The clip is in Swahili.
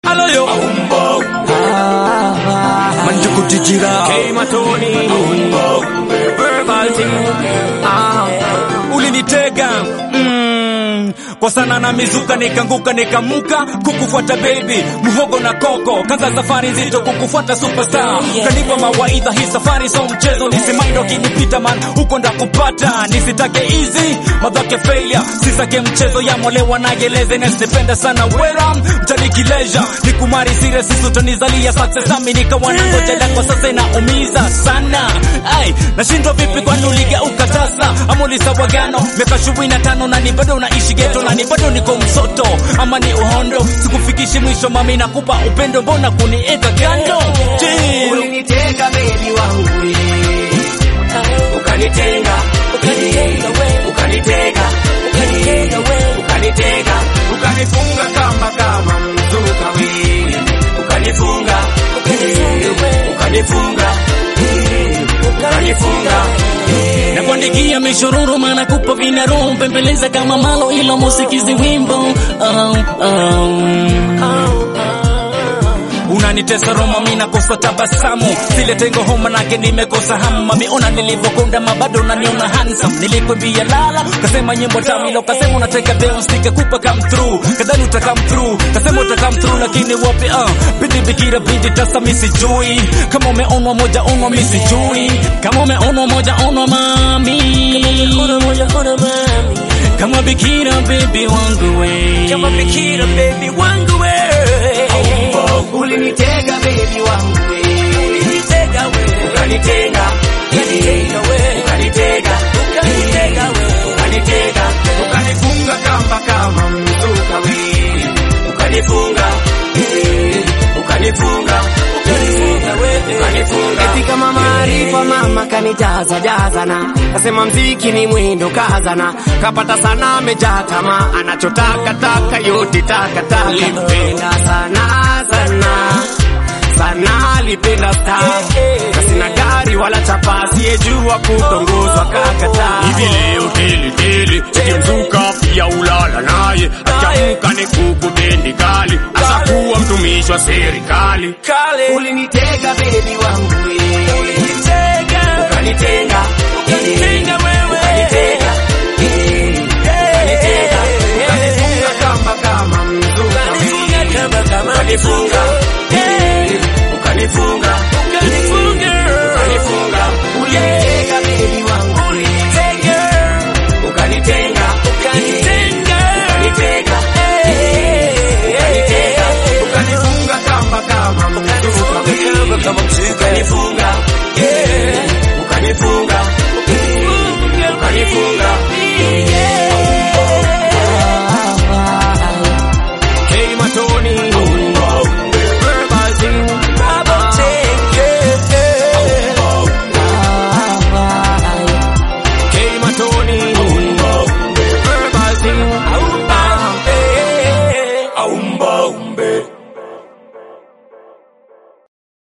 aloyo manjuku tijira Hey Matoni Verbal team ah. ulinitega mm, kwa sana na mizuka nikanguka nikamuka kukufuata baby muhogo na koko kaza safari nzito kukufuata superstar kanipa mawaidha hii safari so mchezo nisimaindo kinipita man huko ndakupata nisitake easy madhake failure sisake mchezo ya molewa nageleze nasipenda sana wera mtanikileja nikumari sire sisutonizalia success ami nikawa na ngoja lako sasa inaumiza sana ai nashindwa vipi kwani uligeuka tasa ama ulisawagano miaka ishirini na tano na ni bado unaishi geto na ni bado niko msoto ama ni uhondo sikufikishi mwisho mami nakupa upendo mbona kunieka kando Chill. Ulinitega baby wangu we. Ukanitenga Ukanitenga we. Ukanitega Ukanitenga we. Ukanitega Ukanifunga kamba kama mzuka we Ukanifunga Ukanifunga we. Ukanifunga Ukanifunga na kuandikia mishororo maana kupa vinaro mpembeleza kama malo ilo musikizi wimbo oh, oh. unanitesa Roma, mi nakosa tabasamu, zile tengo homa nake nimekosa hamu. Mami ona nilivyokonda, mabado unaniona handsome. Nilikwambia lala, kasema nyimbo tamu, ilo kasema unataka bounce, nikakupa come through, kadhani uta come through, kasema uta come through, lakini wapi? Uh, bidi bikira bidi tasa, mi sijui kama umeonwa moja onwa, mi sijui kama umeonwa moja onwa, mami Ona moja ona mami kama bikira baby wangu we, kama bikira baby wangu we Ulinitega baby wangu we ulinitega we Ukanitenga ukanitenga we Ukanitega ukanitega we Ukanitega Ukanifunga kamba kama mzuka we Ukanifunga Ukanifunga ukanifunga we Ukanifunga Eti kama maarifa mama kanijaza jazana Kasema mziki ni mwendo kazana Kapata sana amejaa tamaa Anachotaka taka yote taka taka Limpenda sana sana sana alipenda star kasina gari wala chapa asiyejua kutongozwa kakataa hivi leo tele tele ikimzuka pia ulala naye akiamka ni kukutendi kali asakuwa mtumishi wa serikali kale ulinitega bebi wangu we. ulinitega ukanitenga ukanitenga wewe ukanitega ukanitega ukanifunga kamba kama mzuka ukanifunga kama kama ukanifunga ukanifunga